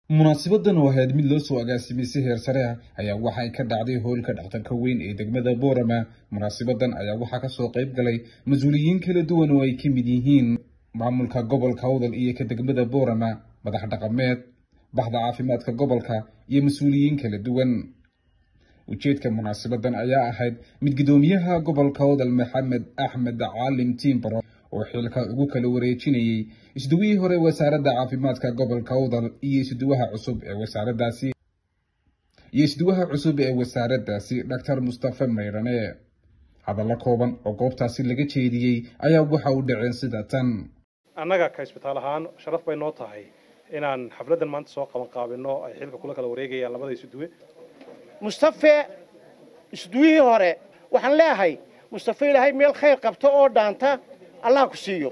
munaasibadan oo ahayd mid loo soo agaasimay si heer sare ah ayaa waxa ay ka dhacday hoolka dhakhtarka weyn ee degmada boorama munaasibadan ayaa waxaa kasoo qayb galay mas-uuliyiin kala duwan oo ay ka mid yihiin maamulka gobolka awdal iyo ka degmada boorama madax dhaqameed baxda caafimaadka gobolka iyo mas-uuliyiin kala duwan ujeedka munaasibadan ayaa ahayd mid guddoomiyaha gobolka awdal maxamed axmed caalim tiimbaro oo xilka ugu kala wareejinayay isduwihii hore wasaaradda caafimaadka gobolka awdal iyo isduwaha cusub ee wasaaradaasi iyo isduwaha cusub ee wasaaraddaasi doctor mustafe maydhane hadallo kooban oo goobtaasi laga jeediyey ayaa waxa u dhaceen sida tan annaga ka isbitaal ahaan sharaf bay noo tahay inaan xafladdan maanta soo qaban qaabino ay xilka kula kala wareegayaan labada isuduwe mustafe isduwihii hore waxaan leeyahay mustafe ilaahay meel khayr qabto oo dhaanta allah ku siiyo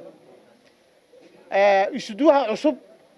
isuduwaha cusub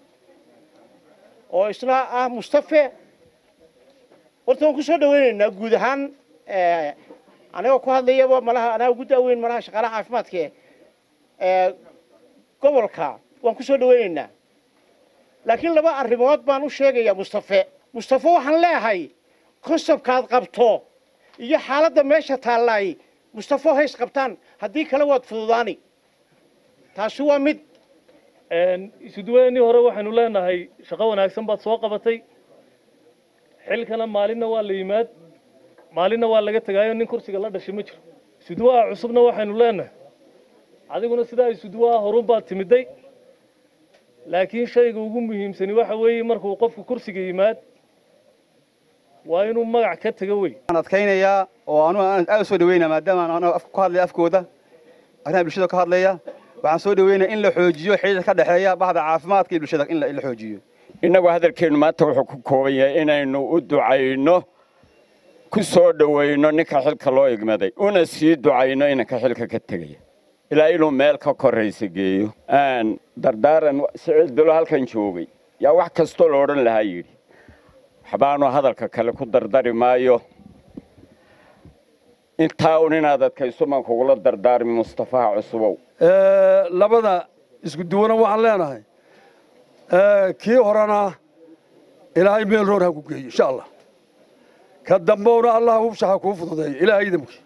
oo isna ah mustafe horta waan ku soo dhawaynaynaa guud ahaan anigoo ku hadlayaba malaha anaa ugu daaweyn malaha shaqaalaha caafimaadka ee gobolka waan ku soo dhawaynaynaa laakiin laba arrimood baan u sheegayaa mustafe mustafe waxaan leeyahay konsabkaad qabto iyo xaaladda meesha taallaay mustafo hays qabtaan haddii kale waad fududaani taasi waa mid isuduwaynii hore waxaynu leenahay shaqo wanaagsan baad soo qabatay xilkana maalinna waa la yimaad maalinna waa laga tegaayo nin kursiga la dhashay ma jiro isuduwaha cusubna waxaynu leenahay adiguna sidaa isuduwaha horun baad timiday laakiin shayga ugu muhiimsani waxa weeye markuu qofku kursiga yimaad waa inuu magac ka tego wey waxaan adkaynayaa oo anugu aad u soo dhaweynaya maadaama anu ku hadlaya afkooda arrimaha bulshada ka hadlaya waxaan soo dhaweynaya in la xoojiyo xidhiidka ka dhexeeya baxda caafimaadka iyo bulshada in la xoojiyo innagu hadalkeennu maanta wuxuu ku kooban yahay inaynu u ducayno ku soo dhowayno ninka xilka loo igmaday una sii ducayno inanka xilka ka tegaya ilaa inuu meel ka korraysa geeyo dardaaran siciid bilo halkan joogay yaa wax kastoo la odhan lahaa yidhi waxbaanu hadalka kale ku dardari maayo intaa un inaad adkayso maan kugula dardaarmi mustafaha cusubow labada isku duwana waxaan leenahay kii horena ilaahay meel roor ha ku geeyo insha allah ka dambowna allah hubsha ha kuu fududeeyo ilaahay idamkii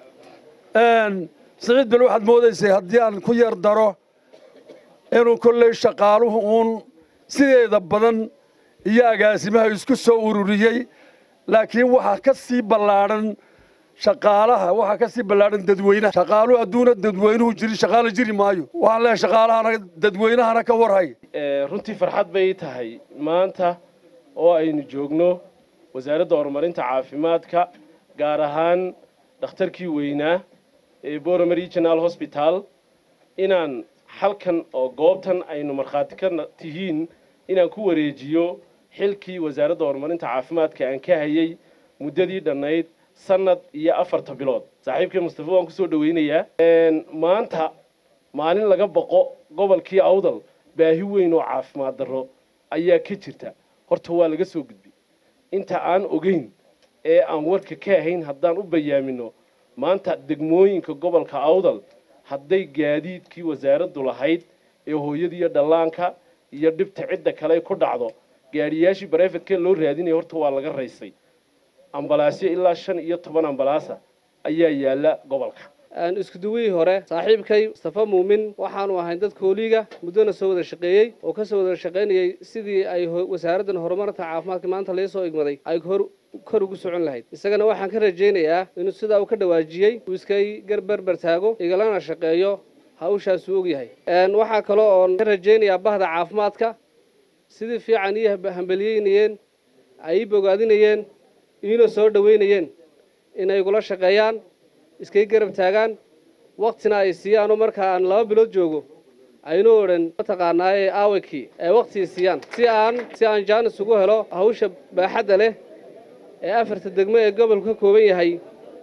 siciid bel waxaad moodaysay haddii aan ku yar daro inuu kolley shaqaaluhu uun sideeda badan iyo agaasimaha isku soo ururiyey laakiin waxaa ka sii ballaadhan shaqaalaha waxaa ka sii ballaadhan dadweynaha shaqaaluhu adduuna dadweynuhu jirin shaqaalo jiri maayo waxaan leeyahay shaqaalahana dadweynahana ka warhay runtii farxad bay tahay maanta oo aynu joogno wasaaradda horumarinta caafimaadka gaar ahaan dhakhtarkii weynaa ee borome regional hosbital inaan halkan oo goobtan aynu markhaati ka tihiin inaan ku wareejiyo xilkii wasaaradda horumarinta caafimaadka aan ka hayay muddadii dhannayd sanad iyo afarta bilood saaxiibkii mustafa waan kusoo dhawaynayaa maanta maalin laga boqo gobolkii awdal baahi weyn oo caafimaad darro ayaa ka jirta horta waa laga soo gudbay inta aan ogeyn ee aan warka ka ahayn haddaan u bayaamino maanta degmooyinka gobolka awdal hadday gaadiidkii wasaaraddu lahayd ee hooyadiiyo dhallaanka iyo dhibta cidda kale ku dhacdo gaadhiyaashii barefedkee loo raadinaya horta waa laga raysay ambalaasyo ilaa shan iyo toban ambalaasa ayaa yaalla gobolka iskuduwihii hore saaxiibkay mustafa muumin waxaanu ahayn dad kooliiga muddona soo wada shaqeeyey oo ka soo wada shaqaynayay sidii ay wasaaraddan horumarinta caafimaadka maanta laga soo igmaday ay kor ugu socon lahayd isagana waxaan ka rajaynayaa inuu sidaa uu ka dhawaajiyey uu iskay garberber taago igalana shaqeeyo hawshaasuu ogyahay waxaa kaloo oon ka rajaynayaa bahda caafimaadka sidii fiican ii hambeliyeynayeen ay ii bogaadinayeen iina soo dhoweynayeen inay igula shaqeeyaan iskay garab taagaan waktina ay siiyaanoo marka aan laba bilood joogo aynu odhan mataqaanaaye aawakii ay waktii siiyaan si aan si aan jaanis ugu helo hawsha baaxadda leh ee afarta degmo ee gobolku ka kooban yahay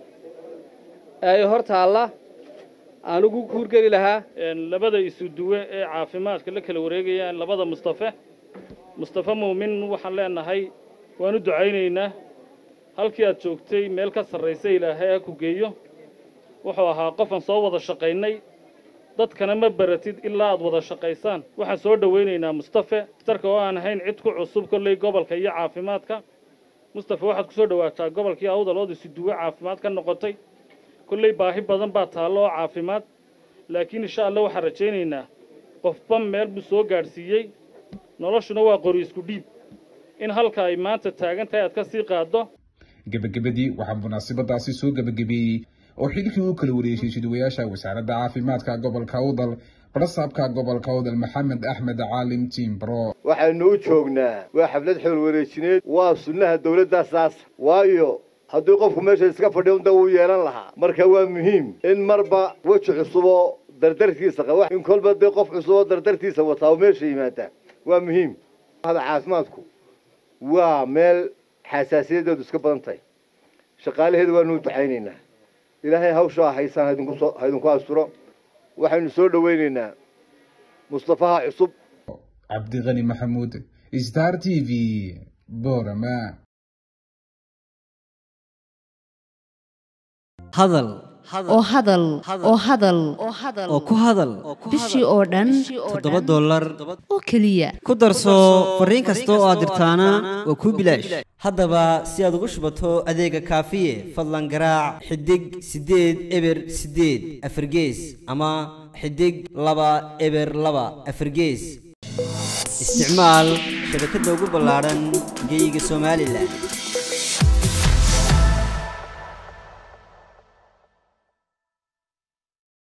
ee hor taalla aan ugu kuurgeli lahaa labada isuduwe ee caafimaadka la kala wareegayaan labada mustafe mustafe muumin waxaan leenahay waan u ducaynaynaa halkii aad joogtay meel ka sarraysa ilaahay ha ku geeyo wuxuu ahaa qofan soo wada shaqaynay dadkana ma baratid ilaa aad wada shaqaysaan waxaan soo dhowaynaynaa mustafe daktarka oo aan ahayn cid ku cusub kolley gobolka iyo caafimaadka mustafe waxaad ku soo dhowaataa gobolkii awdal ood isuduwe caafimaad ka noqotay kolley baahi badan baa taallo oo caafimaad laakiin insha allah waxaan rajaynaynaa qofba meel buu soo gaadhsiiyey noloshuna waa qori isku dhiib in halka ay maanta taagan tahay aad ka sii qaaddo gebagabadii waxaa munaasabadaasi soo gebagabeeyey oo xilkii uu kala wareejiyey siduwayaasha wasaaradda caafimaadka gobolka awdal barasaabka gobolka awdal maxamed axmed caalim tiimbro waxaynu u joognaa waa xaflad xool wareejineed waa sunnaha dawladda saas waayo haddii qofku meesha iska fadhiyo unda wuu yeelan lahaa marka waa muhiim in marba weji cusuboo dardartiisa qaba in kolba dee qof cusuboo dardartiisa wataa oo meesha yimaada waa muhiim hada caafimaadku waa meel xasaasiyadeedu iska badan tahay shaqaalaheedu waanu u ducaynaynaa ilaahay hawshaa haysaan haidinkusoo haidinku asturo waxaynu soo dhowaynaynaa mustafaha cusub cabdiqani maxamuud star t v borama hadal oo hadal oo hadal oo ku hadal bishii oo dhan toddoba dollar oo keliya ku darso fariin kasta oo aad dirtaana waa kuu bilaash haddaba si aad ugu shubato adeega kaafiye fadlan garaac xidig siddeed eber siddeed afargees ama xidig laba eber laba afargees isticmaal shabakadda ugu ballaadhan geyga somalilan